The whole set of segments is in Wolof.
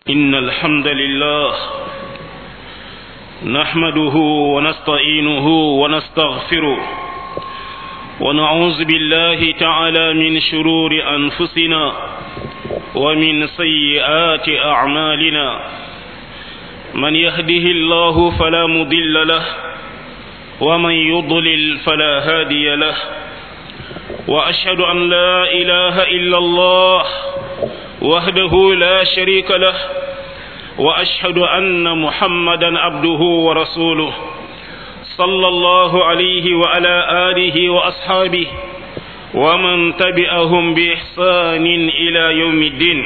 إن الحمد لله نحمده ونستعينه ونستغفره ونعوذ بالله تعالى من شرور أنفسنا ومن سيئات أعمالنا من يهده الله فلا مضل له ومن يضلل فلا هادي له وأشهد أن لا إله إلا الله وحده لا شريك له واشهد ان محمدا عبده ورسوله صلى الله عليه وعلى اله واصحابه ومن تبعهم باحسان الى يوم الدين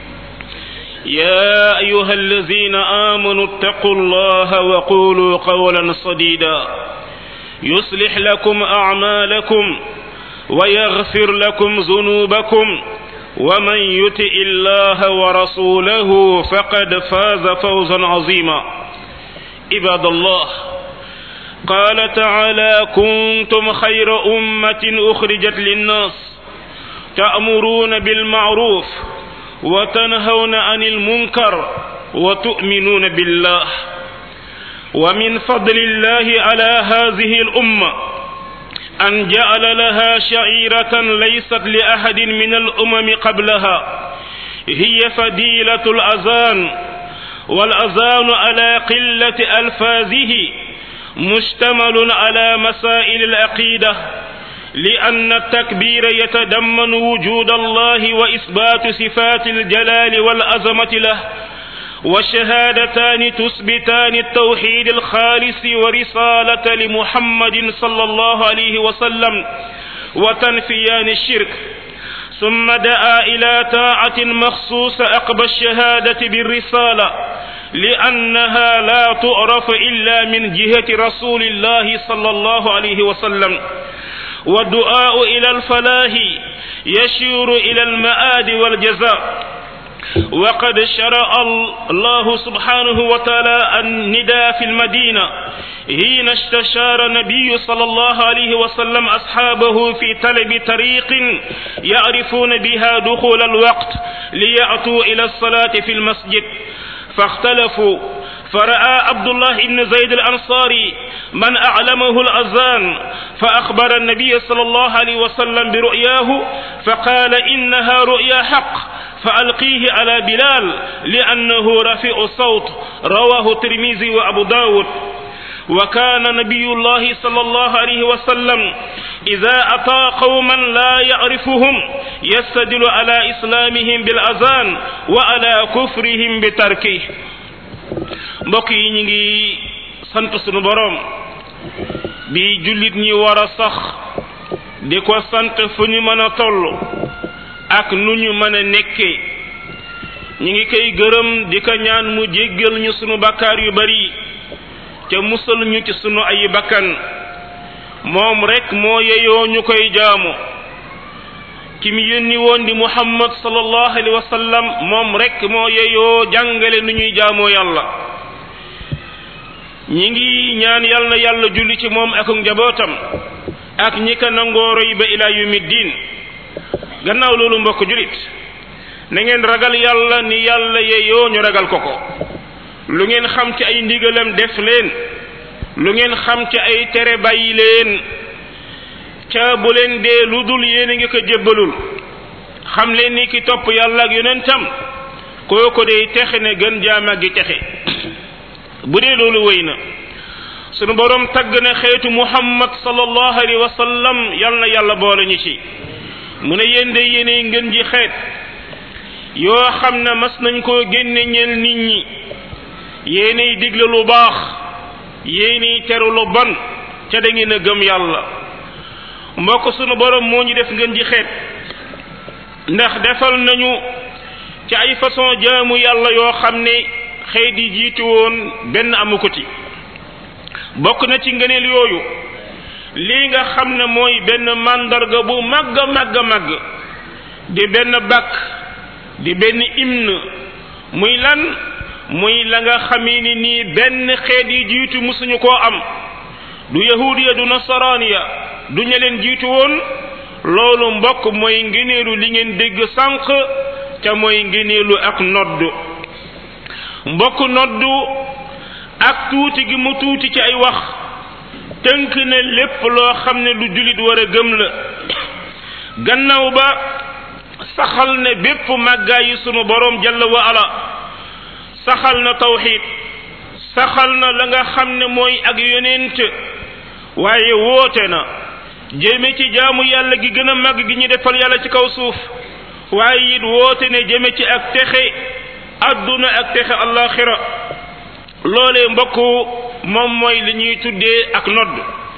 يا ايها الذين امنوا اتقوا الله وقولوا قولا سديدا يصلح لكم اعمالكم ويغفر لكم ذنوبكم ومن يطع الله ورسوله فقد فاز فوزا عظيما عباد الله قال تعالى كنتم خير امه اخرجت للناس تامرون بالمعروف وتنهون عن المنكر وتؤمنون بالله ومن فضل الله على هذه الامه أن جعل لها شعيرة ليست لأحد من الأمم قبلها هي فديلة الأذان والأذان على قلة ألفاظه مشتمل على مسائل العقيدة لأن التكبير يتضمن وجود الله وإثبات صفات الجلال والعظمة له والشهادتان تثبتان التوحيد الخالص ورسالة لمحمد صلى الله عليه وسلم وتنفيان الشرك ثم دعا إلى طاعة مخصوصة أقبى الشهادة بالرسالة لأنها لا تعرف إلا من جهة رسول الله صلى الله عليه وسلم والدعاء إلى الفلاح يشير إلى المآد والجزاء وقد شرع الله سبحانه وتعالى النداء في المدينة حين استشار النبي صلى الله عليه وسلم أصحابه في طلب طريق يعرفون بها دخول الوقت ليأتوا إلى الصلاة في المسجد فاختلفوا فرأى عبد الله بن زيد الأنصاري من أعلمه الأذان فأخبر النبي صلى الله عليه وسلم برؤياه فقال إنها رؤيا حق فألقيه على بلال لأنه رفيع الصوت رواه الترمذي وأبو داود وكان نبي الله صلى الله عليه وسلم إذا أتى قوما لا يعرفهم يستدل على إسلامهم بالأذان وعلى كفرهم بتركه mbokk yi ñu ngi sant sunu boroom bi jullit ñi war a sax di ko sant fu ñu mën a toll ak nu ñu mën a nekkee ñu ngi koy gërëm di ko ñaan mu jéggal ñu sunu bakkaar yu bari te musal ñu ci sunu ay bakkan moom rek moo yeyoo ñu koy jaamu ki mu yónni woon di muhammad sallallahu alayhi wa sallam moom rek moo yeyoo jàngale nu ñuy jaamoo yàlla ñi ngi ñaan yàlla na yàlla julli ci moom ak njabootam ak ñi ko nangoo roy ba ilaa yawmi diin gannaaw loolu mbokk julit na ngeen ragal yàlla ni yàlla yeyoo ñu ragal ko ko lu ngeen xam ci ay ndigalam def leen lu ngeen xam ci ay tere bàyyi leen ca bu leen dee lu dul yéen a ngi ko jébbalul xam leen ni ki topp yàlla ak yonentam kooko day texe ne gën jaama gi texe bu dee loolu wéy na sunu boroom tagg na xeetu muhammad sallallahu alayhi wa sallam yal na yàlla boole ñu ci mu ne yéen de yéenay ngën ji xeet yoo xam ne mas nañ koo génne ñeel nit ñi yéenay digle lu baax yéenay teru lu bon ca da ngeen a gëm yàlla mbokk sunu borom moo ñu def ngën ji xeet ndax defal nañu ci ay façon jaamu yàlla yoo xam ne xeet yi jiitu woon benn amu ko ci bokk na ci ngëneel yooyu lii nga xam ne mooy benn màndarga bu màgg a màgg a màgg di benn bàkk di benn hymne muy lan muy la nga xamee ni nii benn xeet yi jiitu musuñu koo am du yahudiya du nasaraaniya du ña leen jiitu woon loolu mbokk mooy ngëneelu li ngeen dégg sànq ca mooy ngëneelu ak nodd mbokk noddu ak tuuti gi mu tuuti ci ay wax tënk na lépp loo xam ne lu julit war a gëm la gannaaw ba saxal ne bépp màggaay yi sunu boroom jalla wa ala saxal na tawxid saxal na la nga xam ne mooy ak yonent waaye woote na jëme ci jaamu yàlla gi gën a màgg gi ñu defal yàlla ci kaw suuf waaye it woote ne jëme ci ak texe adduna ak texe allaxira loolee mbokk moom mooy li ñuy tuddee ak nodd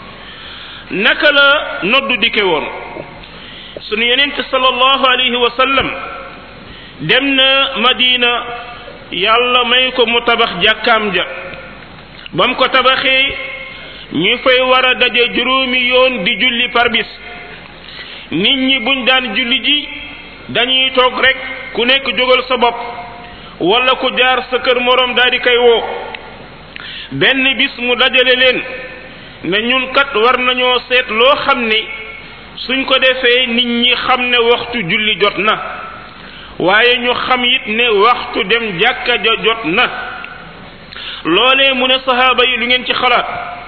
naka la nodd dikke woon sunu yonent sallallahu alayhi wa sallam dem na madina yàlla may ko mu tabax jàkkaam ja ba mu ko tabaxee ñu fay war a daje juróomi yoon di julli par bis nit ñi buñ daan julli ji dañuy toog rek ku nekk jógal sa bopp wala ku jaar sa kër moroom daal di koy woo benn bis mu dajale leen ne ñun kat war nañoo seet loo xam ne suñ ko defee nit ñi xam ne waxtu julli jot na waaye ñu xam it ne waxtu dem jàkka ja jot na loolee mu ne sahaaba yi lu ngeen ci xalaat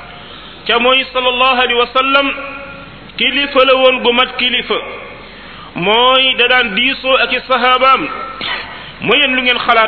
ca mooy sallallahu alayhi wa sallam kilifa la woon gu mat kilifa mooy da daan diisoo ak i sahabaam mooy yéen lu ngeen xalaat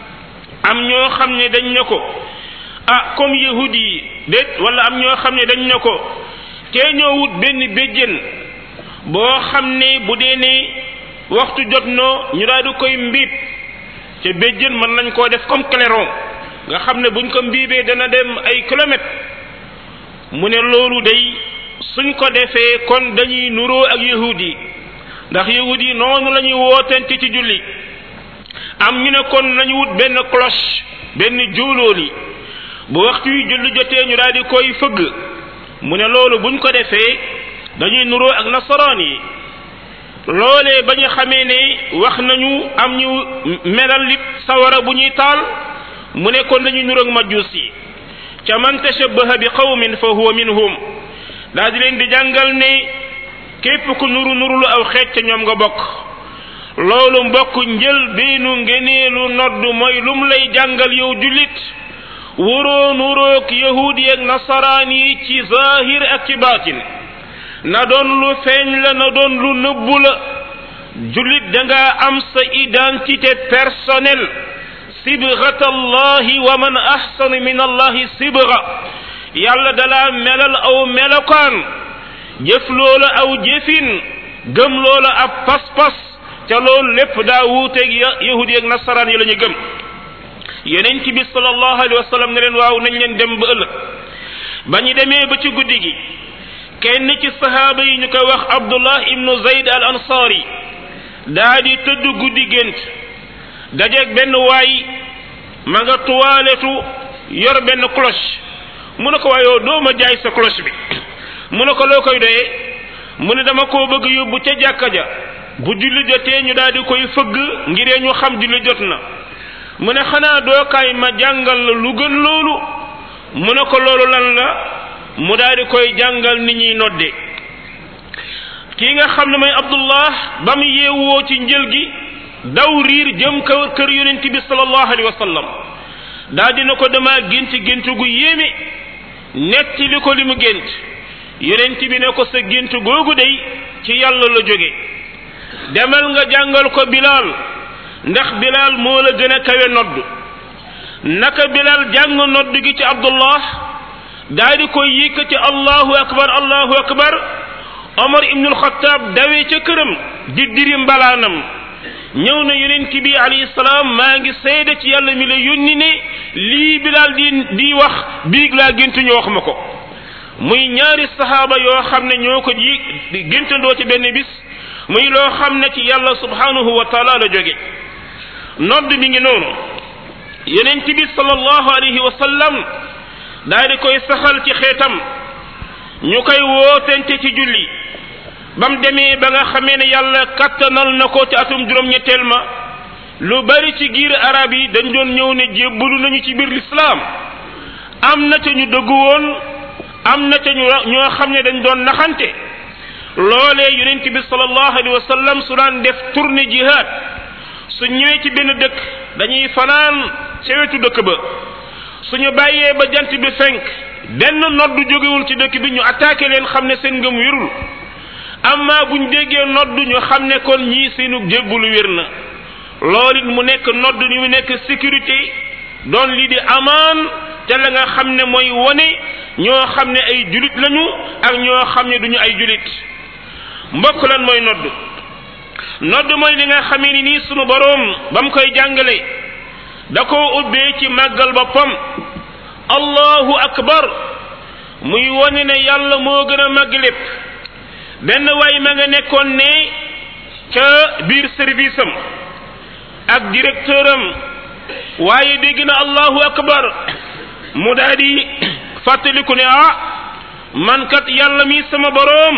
am ñoo xam ne dañ ne ko ah comme yahudi yi déet wala am ñoo xam ne dañ ne ko tee ñoo wut benn béjjén boo xam ne bu dee ne waxtu jot noo ñu daal di koy mbiib ca béjjén mën nañ koo def comme clairon nga xam ne buñ ko mbiibee dana dem ay kilomètres mu ne loolu day suñ ko defee kon dañuy nuroo ak yahudi yi ndax yahudi yi noonu la ñuy wootente ci julli am ñu ne kon nañu wut benn cloche benn jóolóoli bu waxtu yu julli jotee ñu daal di koy fëgg mu ne loolu buñ ko defee dañuy nuroo ak nasaraan yi loolee ba ñu xamee ne wax nañu am ñu melal lit sawara bu ñuy taal mu ne kon dañuy nuroo ak majus yi ca man tashabbaha bi qawmin fa huwa minhum daal di leen di jàngal ne képp ku nuru nurulu aw xeet ca ñoom nga bokk loolu mbokk njël beenu ngeneelu nodd mooy lum lay jàngal yow jullit wuroo nuroog yahudi ak nasaraan yi ci zahir ak ci baatin na doon lu feeñ la na doon lu nëbbu la jullit da nga am sa identité personnelle sibghat allahi wa man ahsanu min allahi sibga yàlla dalaa melal aw melokaan jëf loola aw jëfin gëm loola ab pas-pas ca loolu lépp daa wuuteeg yahudi ak nasaraan yi la ñu gëm yonent bi sallallahu alayhi wa sallam ne leen waaw nañ leen dem ba ëllëg ba ñu demee ba ci guddi gi kenn ci sahaaba yi ñu koy wax abdullah ibnu zayd al ansari daa di tëdd guddi gént dajeeg benn waay ma nga tuwaaletu yor benn cloche mu ne ko waayoo doo ma jaay sa cloche bi mu ne ko loo koy doyee mu ne dama koo bëgg yóbbu ca jàkka ja bu julli jotee ñu daal di koy fëgg ngiree ñu xam julli jot na mu ne xanaa dookaay ma jàngal la lu gën loolu mu ne ko loolu lan la mu daal di koy jàngal ni ñuy nodde kii nga xam ne mooy abdullah ba mu yeewoo ci njël gi daw riir jëm kër kër yonent bi sallallahu alayhi wa sallam daal dina ko dama gént gént gu yéeme netti li ko li mu gént yonent bi ne ko sa gént googu day ci yàlla la jóge demal nga jàngal ko bilaal ndax bilaal moo la gën a kawe nodd naka bilaal jàng nodd gi ci abdullah daa di koy yëkkati allahu akbar allahu akbar omar ibnul xataab dawee ca këram di diri mbalaanam ñëw na yonent bi alayhi salaam maa ngi seede ci yàlla mi la yónni ne lii bilaal di di wax biig laa gént ñu wax ma ko muy ñaari sahaaba yoo xam ne ñoo ko ji géntandoo ci benn bis muy loo xam ne ci yàlla subhanahu wa taala la jóge nodd mi ngi noonu yonent bi sallallahu alayhi wa sallam daal di koy saxal ci xeetam ñu koy wootente ci julli ba mu demee ba nga xamee ne yàlla kattanal na ko ci atum juróom-ñetteel ma lu bari ci giir arab yi dañ doon ñëw ne jébbalu nañu ci biir lislaam am na ca ñu dëggu woon am na ca ñu ñoo xam ne dañ doon naxante loolee yonent bi sallallahu alayhi wa sallam su daan def tournée jihad su ñëwee ci benn dëkk dañuy fanaan ca wetu dëkk ba suñu bàyyee ba jant bi fenk benn noddu jógewul ci dëkk bi ñu attaqué leen xam ne seen ngëm wérul amma buñ déggee noddu ñu xam ne kon ñii seenu jébbulu wér na loolu it mu nekk noddu ni mu nekk sécurité doon lii di amaan te la nga xam ne mooy wone ñoo xam ne ay julit lañu ak ñoo xam ne duñu ay julit mbokk lan mooy noddu nodd mooy li nga xamee ni nii sunu boroom ba mu koy jàngale da koo ubbee ci màggal boppam allahu akbar muy wone ne yàlla moo gën a màgg lépp benn waay ma nga nekkoon ne ca biir service am ak directeur am waaye dégg na allahu akbar mu daa di fàttaliku ne ah man kat yàlla mi sama boroom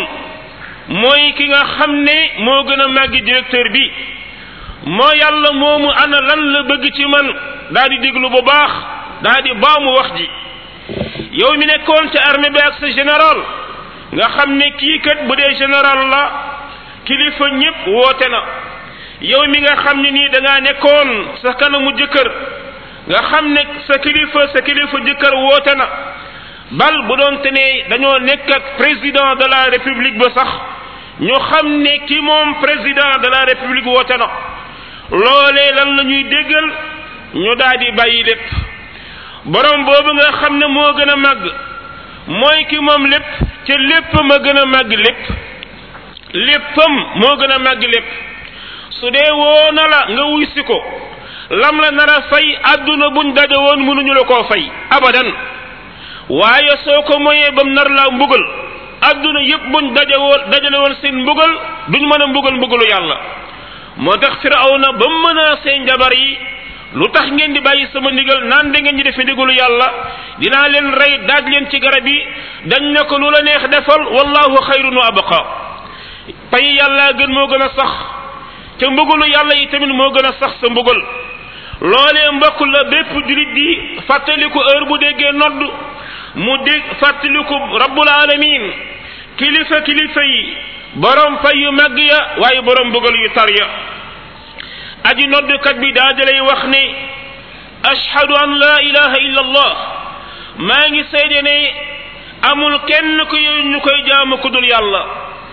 mooy ki nga xam ne moo gën a màggi directeur bi moo yàlla moomu ana lan la bëgg ci man daa di déglu bu baax daa di baamu wax ji yow mi nekkoon ca armée bi ak sa général nga xam ne kii kat bu dee général la kilifa ñépp woote na yow mi nga xam ne nii da ngaa nekkoon sa kanamu jëkkër nga xam ne sa kilifa sa kilifa jëkkër woote na bal bu doon te ne dañoo nekk ak président de la république ba sax ñu xam ne ki moom président de la république woote na loolee lan la ñuy déggal ñu daal di bàyyi lépp borom boobu nga xam ne moo gën a màgg mooy ki moom lépp ca lépp ma gën a màgg lépp léppam moo gën a màgg lépp su dee woo na la nga wuy si ko lam la nar a fay àdduna buñ daje woon mënuñu la koo fay abadan waaye soo ko moyee bam nar laa mbugal àdduna yépp buñ daje woon dajale woon seen mbugal duñ mën a mbugal mbugalu yàlla moo tax firawna ba mën a seen jabar yi lu tax ngeen di bàyyi sama ndigal naan da ngeen di defe ndigalu yàlla dinaa leen rey daaj leen ci garab yi dañ ne ko lu la neex defal wallahu xayrun wa abqa pay yàlla gën moo gën a sax te mbugalu yàlla yi tamit moo gën a sax sa mbugal loolee mbokk la bépp julit di fàttaliku heure bu déggee nodd mu dégg fàttaliku rabbul alamin kilifa kilifa yi borom fay yu màgg ya waaye borom mbugal yu tar ya aji noddkat bi daa dalay wax ne ashhadu an la ilaha illa allah maa ngi seede ne amul kenn ku ñu koy jaamu ku dul yàlla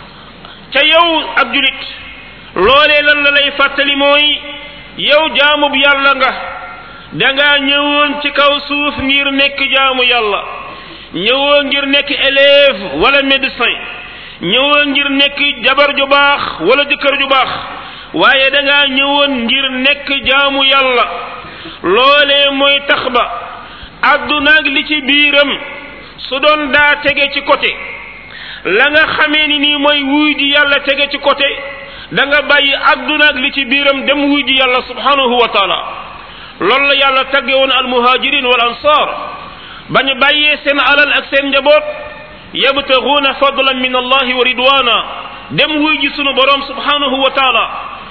ca yow ab julit loolee lan la lay fàttali mooy yow jaamub yàlla nga danga ñëwoon ci kaw suuf ngir nekk jaamu yàlla ñëwoo ngir nekk élève wala médecin ñëwoo ngir nekk jabar ju baax wala jëkkër ju baax waaye danga ñëwoon ngir nekk jaamu yàlla loolee mooy tax ba àddunaag li ci biiram su doon daa tege ci côté la nga xamee ni nii mooy wuy ji yàlla tege ci côté da nga bàyyi àdduna ak li ci biiram dem wuy ji yàlla subhanahu wa taala loolu la yàlla tagge woon almuhajirin wal ansar bañu bàyyee seen alal ak seen njaboot yabtaguuna fadlan min allahi wa ridwana dem wuy ji sunu borom subhanahu wa taala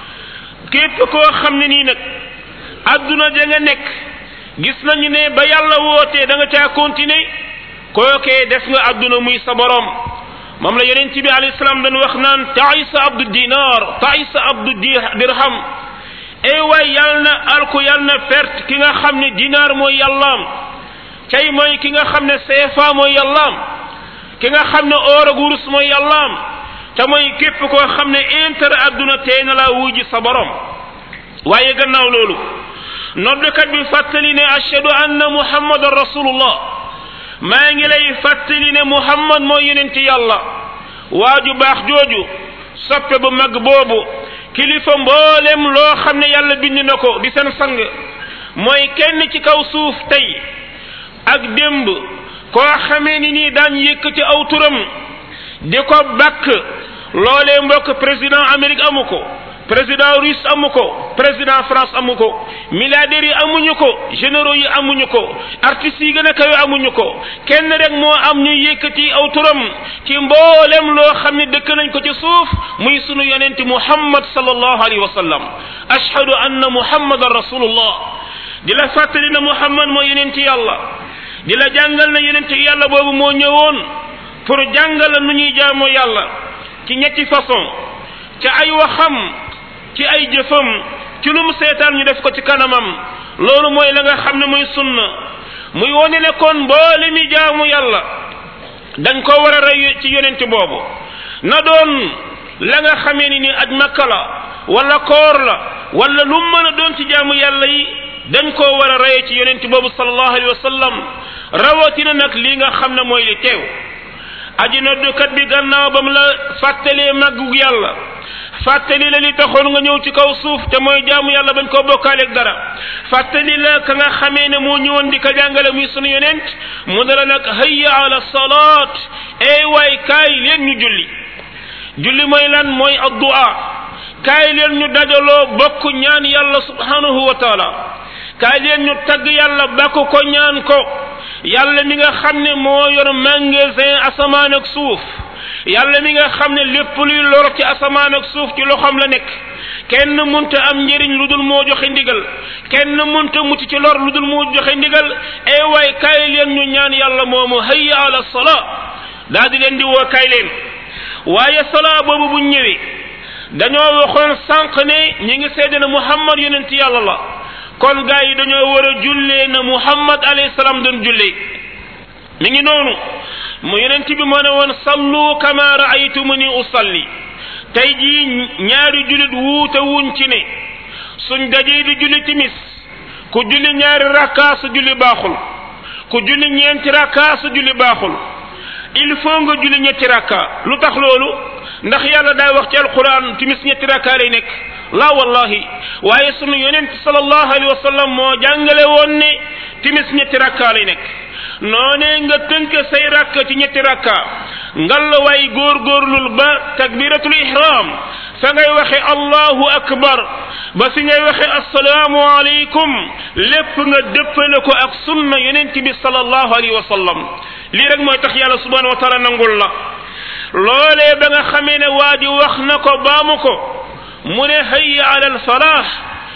képp koo xam ne nii nag àdduna ja nga nekk gis nañu ne ba yàlla wootee da nga caa continuer kookee def nga àdduna muy sa borom moom la yonent bi alayhi salaam dañ wax naan taisa abdu dinar taisa abdu dirham ay waay yàlla na alku yàlla na perte ki nga xam ne dinaar mooy yàllaam cay mooy ki nga xam ne CFA mooy yàllaam ki nga xam ne or ak wurus mooy yàllaam te mooy képp koo xam ne intérêt adduna tee na laa wuy ji sa borom waaye gannaaw loolu noddkat bi fàttali ne ashhadu anna muhammadan rasulullah maa ngi lay fàttali ne muhammad mooy yonenti yàlla waaju baax jooju soppe bu mag boobu kilifa mboolem loo xam ne yàlla bind na ko di seen sang mooy kenn ci kaw suuf tey ak démb koo xamee ni nii daan yëkkati aw turam di ko bakk loolee mbokk président Amérique amu ko président russe amu ko président France amu ko milliardaires yi amuñu ko généraux yi amuñu ko artistes yi gën a kawe amuñu ko kenn rek moo am ñu yëkkati aw turam ci mboolem loo xam ne dëkk nañ ko ci suuf muy sunu yonente muhammad sallallahu alayhi wa sallam ashhadu anna muhammadan rasulullah di la fàttali na muhammad moo yonente yàlla di la jàngal na yonente yàlla boobu moo ñëwoon pour jàngal la nu ñuy jaamoo yàlla ci ñetti façon ci ay waxam ci ay jëfam ci lu mu seetaan ñu def ko ci kanamam loolu mooy la nga xam ne mooy sunna muy wone ne kon mboole mi jaamu yàlla dañ ko war a rey ci yonent boobu na doon la nga xamee ni ni aj makka la wala koor la wala lu mën a doon ci jaamu yàlla yi dañ koo war a rey ci yonent boobu sallallahu alayhi wa sallam rawatina nag li nga xam ne mooy li teew aji noddukat bi gannaaw ba mu la fàttalee màggu yàlla fàttali la li taxoon nga ñëw ci kaw suuf te mooy jaamu yàlla bañ koo bokkaaleeg dara fàttali la ka nga xamee ne moo ñëwoon di ko jàngale muy sunu yonent mu ne la nag hayya ala salaat ey waay kaay leen ñu julli julli mooy lan mooy addu'a kaay leen ñu dajaloo bokk ñaan yàlla subhanahu wa taala kaay leen ñu tagg yàlla bakk ko ñaan ko yàlla mi nga xam ne moo yor magasin asamaan ak suuf yàlla mi nga xam ne lépp luy lor ci asamaan ak suuf ci loxoom la nekk kenn munta am njëriñ lu dul moo joxe ndigal kenn munta mucc ci lor lu dul moo joxe ndigal ay waay kaay leen ñu ñaan yàlla moomu hayya ala salaa daal di leen di woo kaay leen waaye salaa boobu bu ñëwee dañoo waxoon sànq ne ñi ngi seede ne muhammad yonent yàlla la kon gaa yi dañoo war a jullee na muhammad alayhi salaam doon jullee mi ngi noonu mu yonent bi moo ne woon sallu kama raaytumuni usalli tey jii ñaari julit wuute wuñ ci ne suñ dajee di julli timis ku julli ñaari rakkaa sa julli baaxul ku julli ñeenti rakkaa sa julli baaxul il faut nga julli ñetti rakka lu tax loolu ndax yàlla daa wax ci alquran timis ñetti rakka lay nekk la wallahi waaye sunu yonent sallallahu alayhi wa sallam moo jàngale woon ne timis ñetti rakka lay nekk noonee nga tënk say rakka ci ñetti rakka ngal waay góorgóorlul ba takbiratul ihram fa ngay waxe allahu akbar ba fi ngay waxe assalaamu alaykum lépp nga dëppale ko ak sunna yonent bi sallallahu alayhi wa sallam lii rek mooy tax yàlla subhanahu wa taala nangul la loolee ba nga xamee ne waa ji wax na ko baamu ko mu ne hayya ala al falaax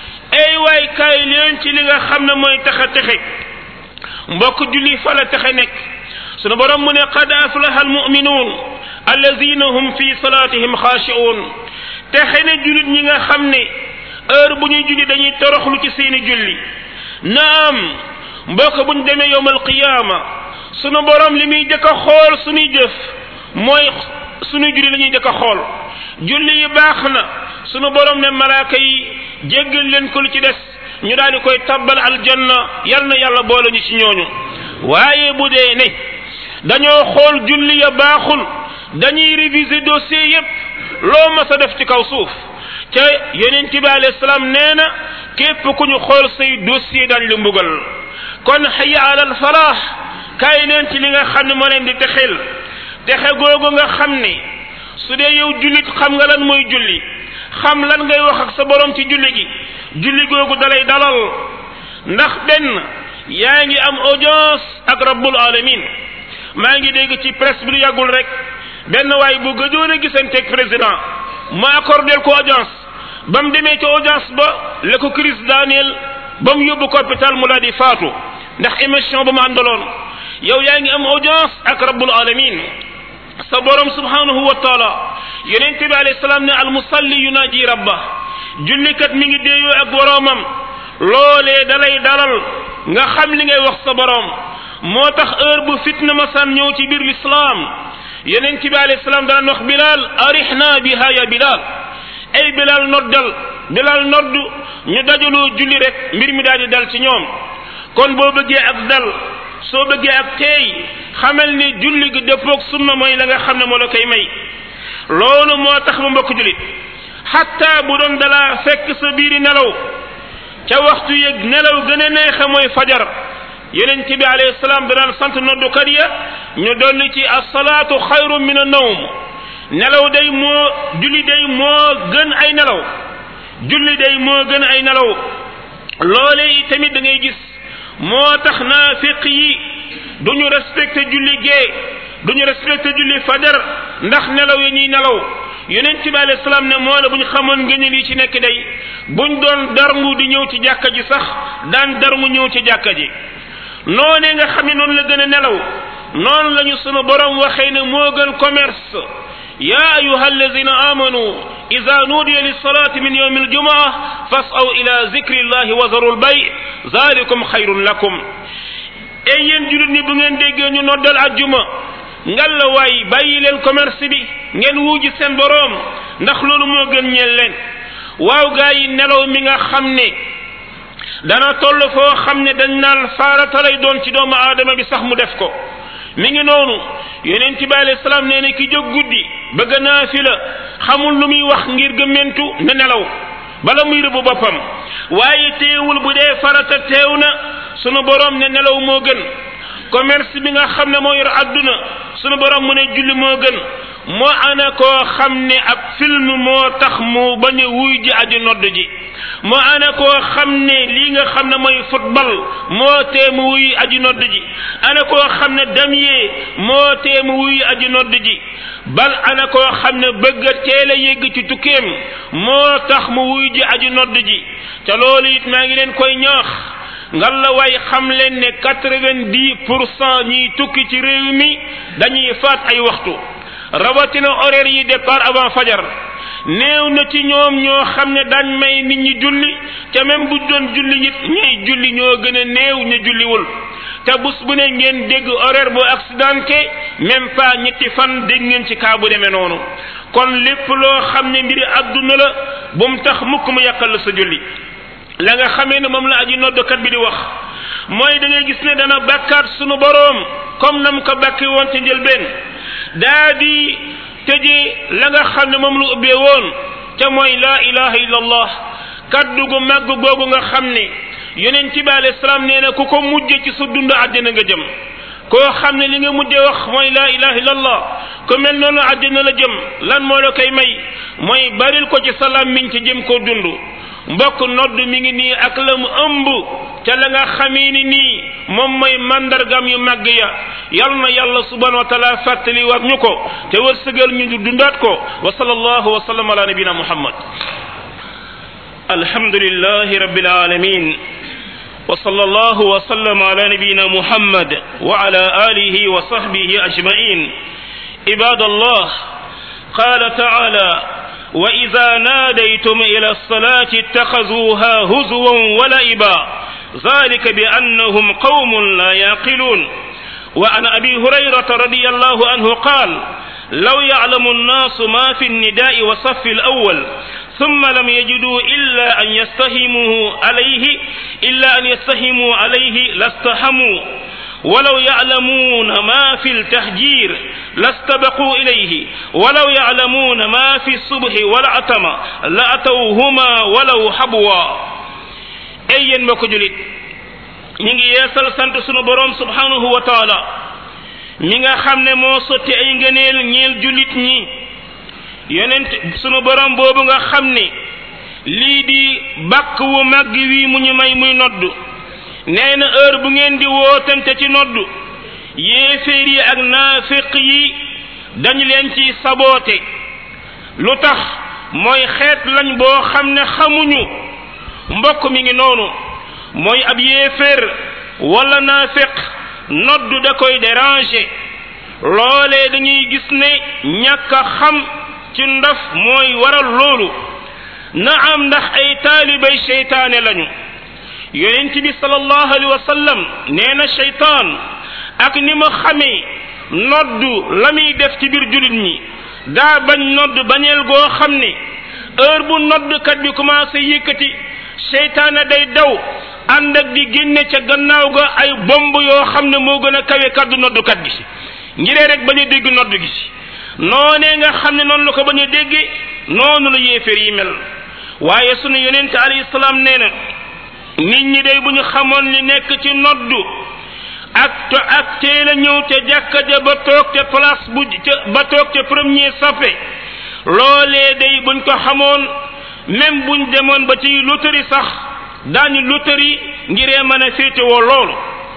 ay waay kaay leen ci li nga xam ne mooy taxa texe mbokk julli fa la texe nekk sunu borom mu ne qad aflaha almuminuun alladina hum fi salatihim xaashi'uun texe ne jullit ñi nga xam ne heure bu ñuy julli dañuy toroxlu ci seeni julli naam mbokk buñ demee yowm alqiyaama sunu borom li muy jëkk a xool suñuy jëf mooy suñuy julli la ñuy jëkk a xool julli yi baax na sunu borom ne malaaka yi jéggal leen ko lu ci des ñu daal di koy tabbal aljanna yal na yàlla boole ñu ci ñooñu waaye bu dee ne dañoo xool julli ya baaxul dañuy réviser dossier yépp loo mas a def ci kaw suuf ca yonent bi alayhi salaam nee na képp ku ñu xool say dossier dañ la mbugal kon hayya alal falaax kaay leen ci li nga xam ne moo leen di texel texe googu nga xam ne su dee yow jullit xam nga lan mooy julli xam lan ngay wax ak sa borom ci julli gi julli googu dalay dalal ndax benn yaa ngi am audience ak rabbul alamin maa ngi dégg ci presse bi lu yàggul rek benn waay bu gëjoon a gisanteeg président ma accordel ko audience ba mu demee ci audience ba la ko crise daaneel ba mu yóbbu ko hôpital mu la di faatu ndax émission ba mu àndaloon yow yaa ngi am audience ak rabbul alamin sa borom subhanahu wa taala yonente bi alayhi salaam ne al musalli yunaji rabba jullikat mi ngi déeyoo ak boroomam loolee dalay dalal nga xam li ngay wax sa borom moo tax heure bu fitna masaan ñëw ci biir lislaam yonente bi alayhi salaam daan wax bilal arihna biha ya bilal ay bilal noddal bilal noddu ñu dajaloo julli rek mbir mi daal di dal ci ñoom kon boo bëggee ak dal soo bëggee ak teey xamal ni julli gi dëppoog sunna mooy la nga xam ne moo la koy may loolu moo tax ma mbokk jullit xatta bu doon dalaa fekk sa biiri nelaw ca waxtu yëg nelaw gën a neexe mooy fajar yonent bi alayhi salaam danaan sant noddukat ya ñu dolli ci asalaatu xayru min a nawm nelaw day moo julli day moo gën ay nelaw julli day moo gën ay nelaw loole yi tamit da ngay gis moo tax naafiq yi duñu respecté julli gee duñu respecté julli fajar ndax nelaw yi ñuy nelaw yonent bi alayhi salaam ne moo la bu ñu xamoon ngëneel yi ci nekk day buñ doon darngu di ñëw ci jàkka ji sax daan darngu ñëw ci jàkka ji noonee nga xam ne noonu la gën a nelaw noonu lañu sunu borom waxee ne moo gën commerce يا أيها الذين آمنوا إذا نودي للصلاة من يوم الجمعة فاسعوا إلى ذكر الله وذروا البيع zalikum xayrun lakum e yéen julit ni bu ngeen déggee ñu noddal ajjuma ngal la waay bàyyi leen commerce bi ngeen wuuji seen boroom ndax loolu moo gën ñeel leen waaw gaa yi nelaw mi nga xam ne dana toll foo xam ne dañ naan farata lay doon ci doomu aadama bi sax mu def ko mi ngi noonu yonent bi alayhi salaam nee na ki jóg guddi bëgg naa fi la xamul lu muy wax ngir gëmmentu na nelaw bala muy rëbb boppam waaye teewul bu dee farata teew na sunu borom ne nelaw moo gën commerce bi nga xam ne moo yor adduna sunu borom mu ne julli moo gën moo ana koo xam ne ab film moo tax mu bañ a wuy ji aji nodd ji moo ana koo xam ne lii nga xam ne mooy football moo tee mu wuy aji nodd ji ana koo xam ne damier moo tee mu wuy aji nodd ji bal ana koo xam ne bëgg a teel a yegg ci tukkeem moo tax mu wuy ji aji nodd ji te loolu it maa ngi leen koy ñaax ngal la waay xam leen ne quatre-vingt-dix pour cent ñiy tukki ci réew mi dañuy faat ay waxtu rawatina horaire yi départ avant fajar néew na ci ñoom ñoo xam ne daañ may nit ñi julli te même bu doon julli it ñuy julli ñoo gën a néew ñu julliwul te bus bu ne ngeen dégg horaire bu accidenté même pas ñetti fan dégg ngeen ci kaa bu demee noonu kon lépp loo xam ne mbiri àdduna la bu mu tax mukk mu yàqal la sa julli la nga xamee ne moom la aji noddokat bi di wax mooy da ngay gis ne dana bàkkaat sunu boroom comme nam ko bàkki woon ci njëlbeen daa di tëjee la nga xam ne moom lu ubbee woon te mooy laa ilaha illa allah kaddu gu màgg googu nga xam ne yonent bi alayhi salaam nee na ku ko mujje ci sa dund àddina nga jëm koo xam ne li nga mujje wax mooy laa ilaha illa allah ku mel noonu àddina la jëm lan moo la koy may mooy baril ko ci salaam miñ ci jëm koo dund mbokk nodd mi ngi nii ak la mu ëmb ca la nga xamee ni nii moom mooy mandargam yu màgg ya yal na yàlla subhanahu wa taala fàttali war ñu ko te wërsëgal ñu dundaat ko wa sallallahu wa sallam ala nabina muhammad alhamdulillahi rabbil alamin wa sallallahu wa sallam ala nabina muhammad wa ala alihi wa sahbihi ajmain ibadallah qala taala وإذا ناديتم إلى الصلاة اتخذوها هزوا ولعبا ذلك بأنهم قوم لا يعقلون وعن أبي هريرة رضي الله عنه قال لو يعلم الناس ما في النداء والصف الأول ثم لم يجدوا إلا أن يستهموا عليه إلا أن يستهموا عليه لاستحموا ولو يعلمون ما في التهجير لاستبقوا إليه ولو يعلمون ما في الصبح والعتمة لأتوهما ولو حبوا أي mbokk julit ñi ngi yeesal sant sunu borom subhanahu wa taala mi nga xam ne moo sotti ay ngëneel ñeel julit ñi yonent sunu borom boobu nga xam ne lii di bàkk wu màgg wi mu ñu may muy noddu nee na heure bu ngeen di wootante ci noddu yéeféer yi ak naafiq yi dañu leen ci saboote lu tax mooy xeet lañ boo xam ne xamuñu mbokk mi ngi noonu mooy ab yéeféer wala naafiq noddu da koy déranger loolee dañuy gis ne ñàkk a xam ci ndaf mooy waral loolu na am ndax ay taalibay seytaane lañu yonent bi sallallahu alayhi wa sallam nee na seytaan ak ni ma xamee noddu la muy def ci biir julit ñi daa bañ nodd bañeel goo xam ne heure bu noddkat bi commencé yëkkati seytaane day daw ànd ak di génne ca gannaaw ga ay bomb yoo xam ne moo gën a kawe kaddu noddukat gi ngiree rek bañ a dégg nodd gi noonee nga xam ne noonu la ko bañ a déggee noonu la yéeféer yi mel waaye sunu yonent alayhi salaam nee na nit ñi day bu ñu xamoon li nekk ci noddu ak to ak teel a ñëw te jàkka ja ba toog te place bu ca ba toog te premier sappe loolee day buñ ko xamoon même buñ demoon ba ci loterie sax daañu loterie ngiree mën a féetewoo loolu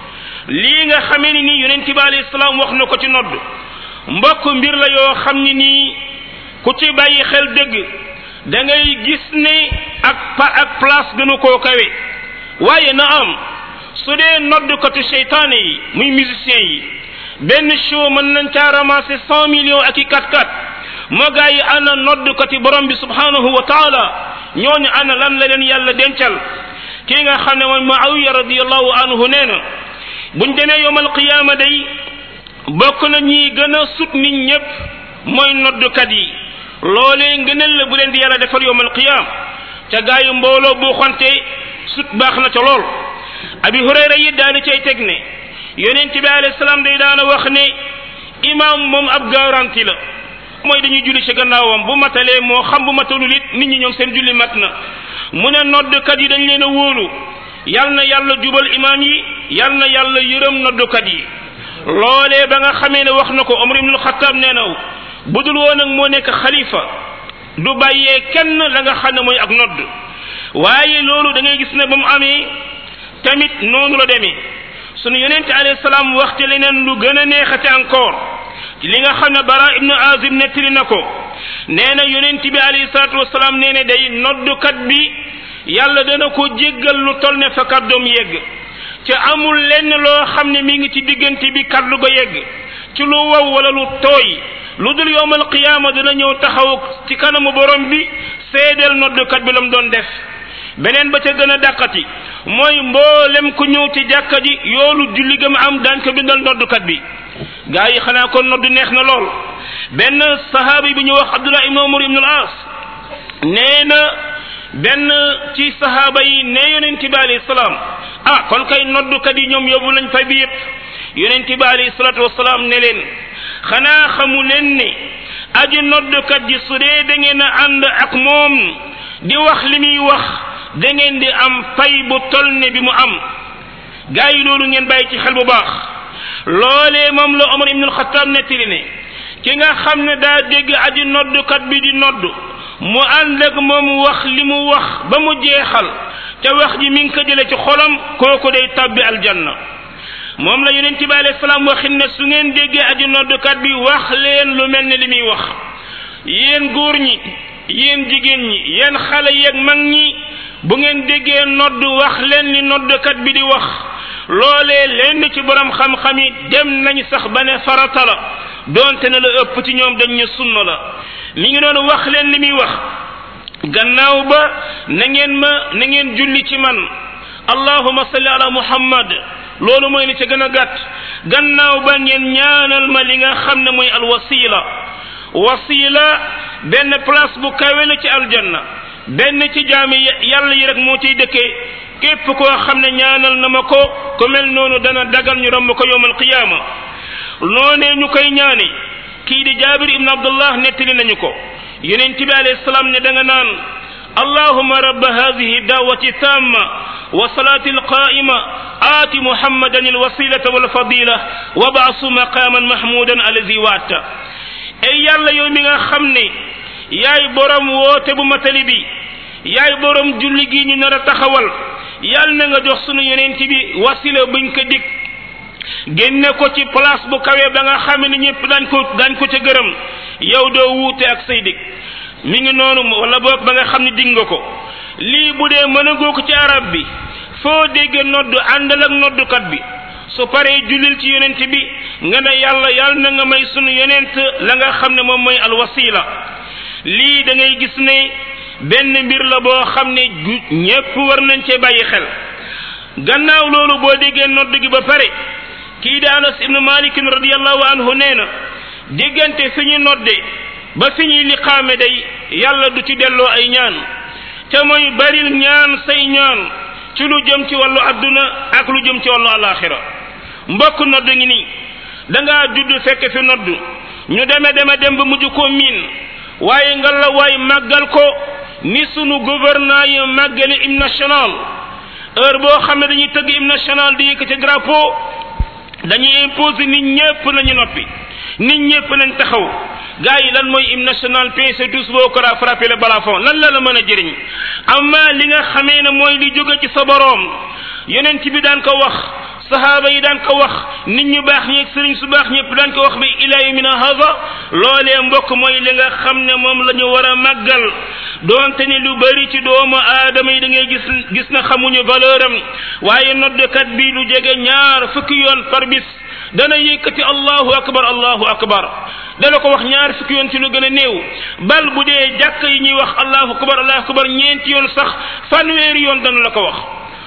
lii nga xamee ni nii yonent bi alayhi salaam wax na ko ci nodd mbokk mbir la yoo xam ni nii ku ci bàyyi xel dëgg da ngay gis ne ak pa ak place gënu koo kawe waaye na am su dee noddkatu seytaane yi muy musicien yi benn show mën nañ caa ramasser cent millions ak i kat kat moo gaa yi ana noddkati borom bi subhanahu wa taala ñooñu ana lan la leen yàlla dencal kii nga xam ne mooy Muawiya radiyallahu anhu nee na buñ demee yowmal qiyaama day bokk na ñi gën a sut nit ñëpp mooy noddukat yi loolee ngëneel la bu leen di yàlla defal yowmal qiyaam ca gaa yu mbooloo bu xonte sut baax na ca lool abi hurayra yi daal di cay teg ne yonent bi alayhi salaam day daana wax ne imaam moom ab garanti la mooy dañuy julli ci gannaawam bu matalee moo xam bu matalul it nit ñi ñoom seen julli mat na mu ne noddkat yi dañ leen a wóolu yal na yàlla jubal imaam yi yal na yàlla yërëm noddkat yi loolee ba nga xamee ne wax na ko Omar ibnul Xattaab nee na bu dul woon ak moo nekk xalifa du bàyyee kenn la nga xam ne mooy ak nodd waaye loolu da ngay gis ne ba mu amee tamit noonu la demee sunu yonente alayhi salaam waxte leneen lu gën a neexate encore li nga xam ne bara ibnu azib nettali na ko nee na yonent bi alayhi salaatu wasalaam nee ne day noddukat bi yàlla dana ko jéggal lu tol ne fa kàddoom yegg ca amul lenn loo xam ne mi ngi ci diggante bi kàddu ga yegg ci lu wow wala lu tooy lu dul yowmal qiyaama dana ñëw taxaw ci kanamu borom bi seedeel noddukat bi la mu doon def beneen ba ca gën a dàqati mooy mboolem ku ñëw ci jàkka ji yoolu julli gëm am daan ko bindal noddukat bi gaa yi xanaa kon noddu neex na lool benn sahaabi bi ñu wax abdullah ibn umar ibn al as nee na benn ci sahaaba yi ne yonent bi alayhi salaam ah kon kay noddukat yi ñoom yóbbu nañ fa bi yëpp yonent bi alayhi salaatu wasalaam ne leen xanaa xamu leen ne aji noddukat ji su dee da ngeen a ànd ak moom di wax li muy wax da ngeen di am fay bu tol ne bi mu am gaa yi loolu ngeen bàyyi ci xel bu baax loolee moom la Omar ibnul Xattaab nettali ne ki nga xam ne daa dégg aji noddukat bi di nodd mu ànd ak moom wax li mu wax ba mu jeexal te wax ji mi ngi ko jële ci xolam kooku day tabbi aljanna moom la yonent bi alayhi salaam waxin ne su ngeen déggee aji noddukat bi wax leen lu mel ne li muy wax yéen góor ñi yéen jigéen ñi yéen xale yeeg mag ñi bu ngeen déggee nodd wax leen li noddukat bi di wax loolee lenn ci borom xam-xam yi dem nañ sax ba ne farata la doonte ne la ëpp ci ñoom dañ ne sunna la mi ngi noonu wax leen li muy wax gannaaw ba na ngeen ma na ngeen julli ci man allahuma salli ala muhammad loolu mooy li ca gën a gàtt gannaaw ba ngeen ñaanal ma li nga xam ne mooy alwasila wasila benn place bu kawe la ci aljanna benn ci jaami yàlla yi rek moo ciy dëkkee képp koo xam ne ñaanal na ma ko ku mel noonu dana dagal ñu romb ko yowmal qiyaama noonee ñu koy ñaane kii di jaabir ibn abdullah nettali nañu ko yonent bi alayhi salaam ne da nga naan allahuma rabba hadihi dawati tamma wa salati alqaima aati muhammadan alwasilata walfadila wa baasu maqaman mahmudan alazi waata ay yàlla yow mi nga xam ne yaay borom woote bu matali bi yaay borom julli gi ñu nar a taxawal yàlla na nga jox sunu yonent bi wasila buñ ko dig génne ko ci place bu kawe ba nga xam ne ñëpp dañ ko dañ ko ca gërëm yow doo wuute ak say dig mi ngi noonu wala boog ba nga xam ne dig nga ko lii bu dee mën a goo ko ci arab bi foo dégge noddu àndal ak noddukat bi su paree jullil ci yonent bi nga ne yàlla yàlla na nga may sunu yonent la nga xam ne moom mooy alwasila lii da ngay gis ne benn mbir la boo xam ne ñépp war nañ cee bàyyi xel gannaaw loolu boo déggee nodd gi ba pare kii di anas ibnu malikin radiallahu anhu nee na diggante fi ñu nodde ba fi ñuy liqaame day yàlla du ci delloo ay ñaan te mooy baril ñaan say ñaan ci lu jëm ci wàllu adduna ak lu jëm ci wàllu alaxira mbokk nodd ngi nii da ngaa judd fekk fi nodd ñu deme deme dem ba mujj koo miin waaye nga la waay màggal ko ni sunu gouverneur yi màggale hymne national heure boo xam ne dañuy tëgg hymne national di yëkkati drapeau dañuy imposer nit ñëpp nañu noppi nit ñëpp nañ taxaw gars yi lan mooy hymne national pincez tous vos corps à frapper le balafon lan la la mën a jëriñ amma li nga xamee ne mooy li jóge ci sa boroom yonent bi daan ko wax sahaaba yi daan ko wax nit ñu baax ñi ak sëriñ su baax ñëpp daan ko wax bi ila yawmina hada loolee mbokk mooy li nga xam ne moom la ñu war a màggal doonte ni lu bari ci doomu aadama yi da ngay gis gis na xamuñu valeur am waaye noddkat bi lu jege ñaar fukki yoon par bis dana yëkkati allahu akbar allahu akbar dana ko wax ñaar fukki yoon ci lu gën a néew bal bu dee jàkk yi ñuy wax allahu akbar allahu akbar ñeenti yoon sax fanweeri yoon dana la ko wax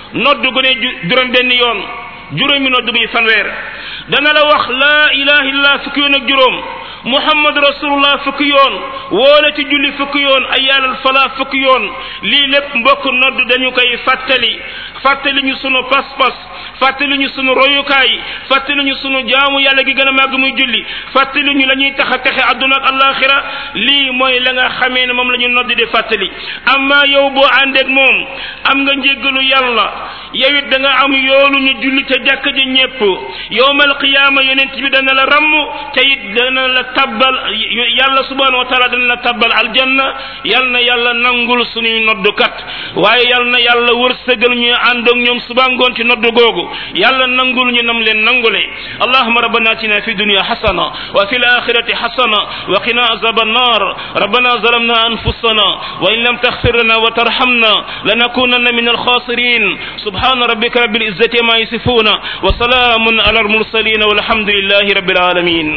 nodd gu ne juróom benn yoon juróomi nodd muy fanweer dana la wax laa ilaha illallah fukki yoon ak juróom muhammad rasulullah fukki yoon woole ci julli fukki yoon ay yàllal fala fukki yoon lii lépp mbokk nodd dañu koy fàttali fàttali ñu sunu pas-pas fàttali ñu sunu royukaay fàttali ñu sunu jaamu yàlla gi gën a màgg muy julli fàttali ñu la ñuy tax a texe àdduna ak alaxira lii mooy la nga xamee ne moom la ñu nodd di fàttali amma yow boo àndeeg moom am nga njéggalu yàlla yow it da nga am yoolu ñu julli ca jàkk ji ñépp yowmal qiyaama yonent bi dana la ramm te it dana la tabbal yàlla subhanahu wa taala dana la tabbal aljanna yal na yàlla nangul suñuy noddukat waaye yal na yàlla wërsëgal ñu ànd ak ñoom suba ngoon ci noddu googu yàlla nangul ñu nam leen nangule allahuma rabbana atina fi dunya hasana wa fil akhirati hasana wa qina azab النار ربنا ظلمنا أنفسنا وإن لم تغفر لنا وترحمنا لنكونن من الخاسرين سبحان ربك رب العزة ما يصفون وسلام على المرسلين والحمد لله رب العالمين